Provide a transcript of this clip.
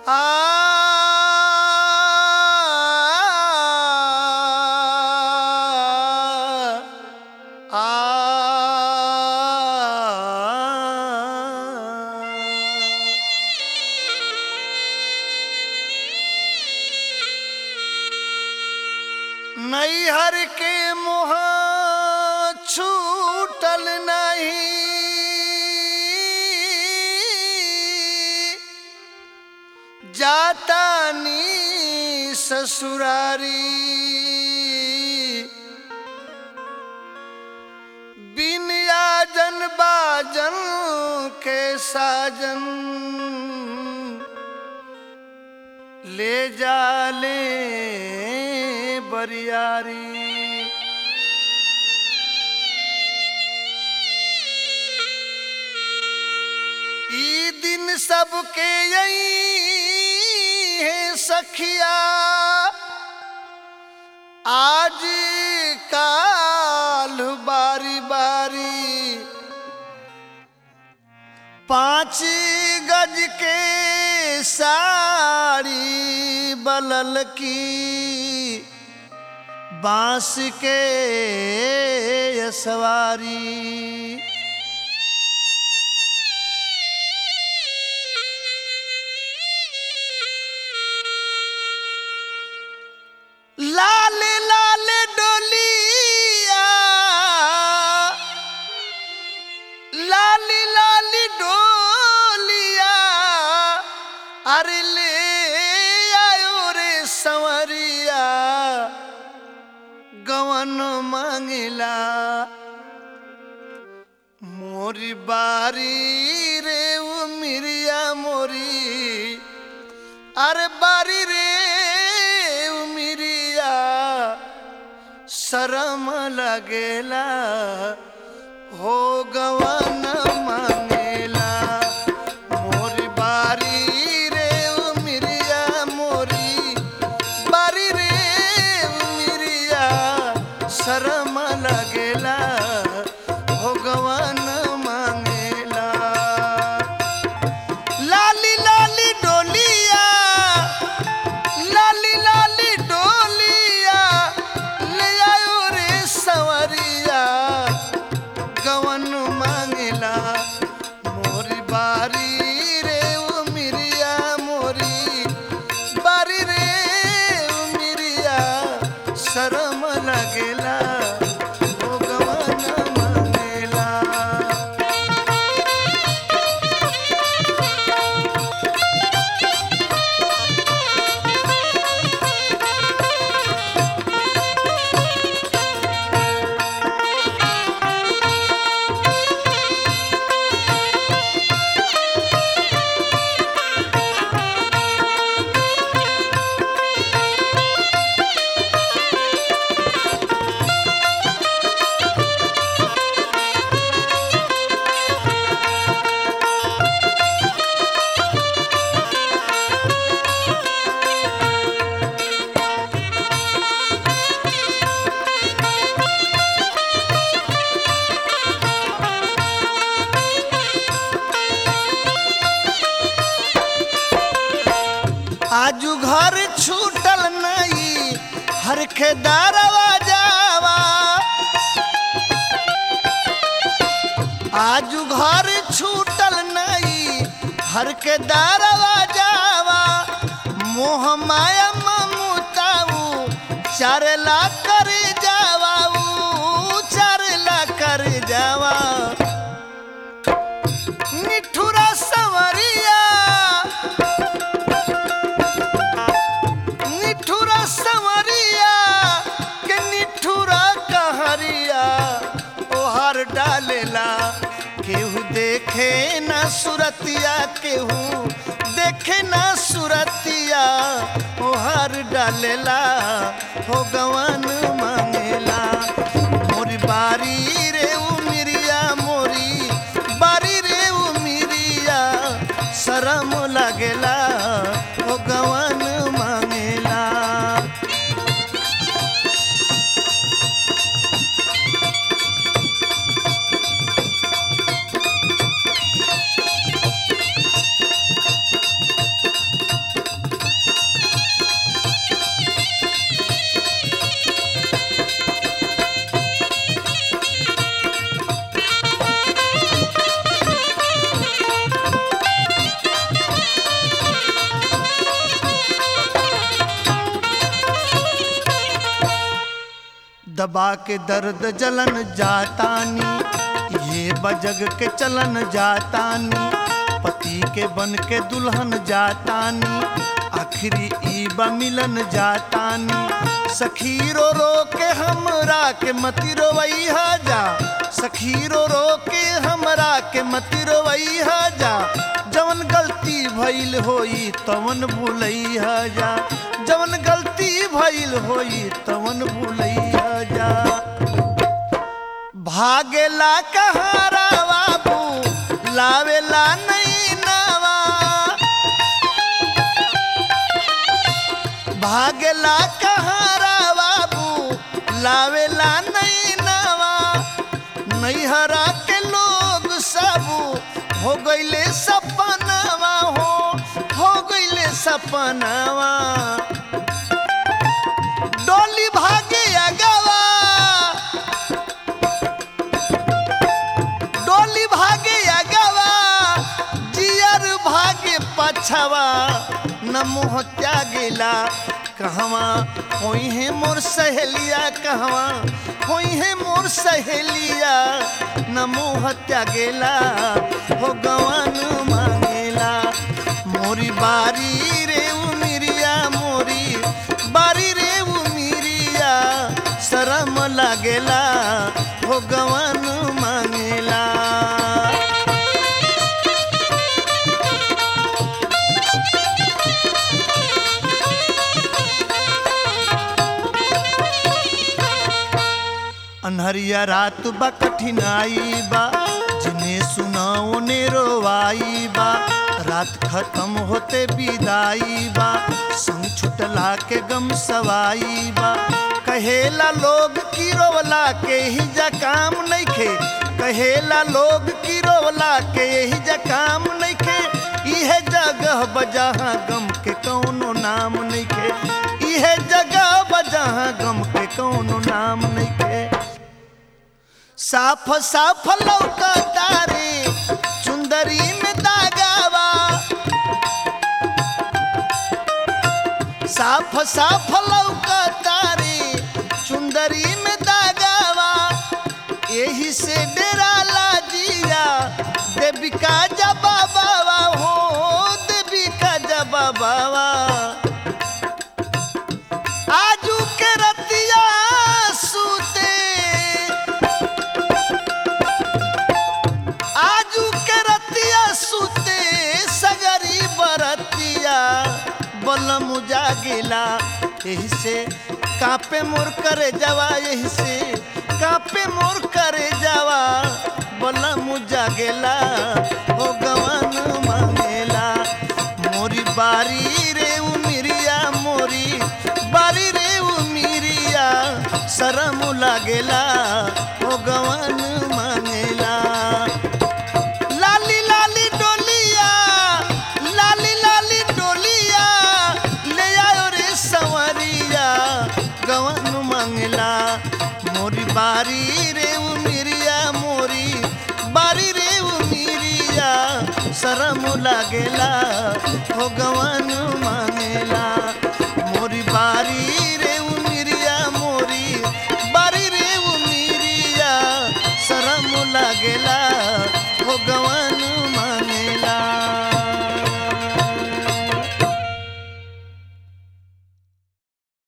नैहर के मोह छूटल नहीं जाता नी ससुरारी बिन आजन बाजन के साजन ले जाले बरियारी ई दिन सबके यही है सखिया आज काल बारी बारी पाँच गज के साड़ी बलल की बांस के सवारी लाल लाल डोलिया लाली लाली डोलिया अरे ले आयो रे संवरिया गवन मांगिला मोरी बारी रे वो मिरिया मोरी अरे बारी रे वो मिरिया शरम लगेला हो गवन मांगेला मोरी बारी रे ओ मिरिया मोरी बारी रे ओ मिरिया शरम लगेला हो गवन मांगेला लाली लाली डोलिया लाली लाली डोलिया ले आयो रे सवरिया गवन मांगला मोरी बारी रे ओ मिरिया मोरी बारी रे ओ मिरिया शरम लगेला ओ गवन मांगेला आजू घर छूटल नहीं हर खेदारवा जावा आजू घर छूटल नहीं हर के दारवा जावा मोह माया ममताऊ चारला कर जावा ऊ चारला कर जावा निठुरा सवरिया निठुरा सवरिया के निठुरा कहरिया ओहर डालेला केहू देखे ना सुरतिया केहू देखे ना सुरतिया ओहर डालेला हो गवन मांगेला मोरी बारी रे उ मिरिया मोरी बारी रे उ मिरिया शरम लगेला हो गवन मांगेला दबा के दर्द जलन जातानी ये बजग के चलन जातानी पति के बन के दुल्हन जातानी आखिरी ई बा मिलन जातानी सखी रो रो के हमरा के मति रोवैहा जा सखी रो रो के हमरा के मति रोवैहा जा जवन गलती भइल होई तवन भूलैहा जा जवन गलती भइल होई तवन भूलैहा जा भागेला कहारा बाबू लावेला नहीं नवा भागेला कहारा बाबू लावेला नहीं नवा नैहरा के लोग सब हो गईले सपनावा हो हो गईले सपनावा डोली भागे अगवा डोली भागे अगवा जियर भागे पछवा न मुँह त्यागेला कहवा होई है मोर सहेलिया कहवा होई है मोर सहेलिया न मुँह त्यागेला हो गवन मांगेला मोरी बारी रे उमिरिया मोरी बारी रे उमिरिया शरम लागेला हो गवन मांगेला अनहरिया रात बा कठिनाई बा जिन्हें सुनाओ ने रोवाई बा रात खत्म होते विदाई बा संग छुटला के गम सवाई बा कहेला लोग की रोवला के ही जा काम नइखे कहेला लोग की रोवला के ही जा काम नइखे इहे जगह बजहाँ गम के कौनो नाम नइखे इहे जगह बजहाँ गम के कौनो नाम नइखे साफ साफ लौका तारे चुंदरी में दागावा साफ साफ लौका तारे चुंदरी में दागावा यही से डेरा लाजिया देवी का जबा बाबा हो देवी का जबा बाबा आजू के रतिया सूते आजू के रतिया सूते सगरी बरतिया बलम जागिला यही से कापे मोर करे जावा यही से कापे मोर करे जावा बलम जागेला हो गवन मांगेला मोरी बारी रे उमिरिया मोरी बारी रे उमिरिया शरम लागेला हो गवन मांगेला लाली लाली डोलिया लाली लाली डोलिया ले आयो रे सवरिया गवन मंगला मोरी बारी रे उमिरिया मोरी बारी रे उमिरिया शरम लागेला हो गवन मांगेला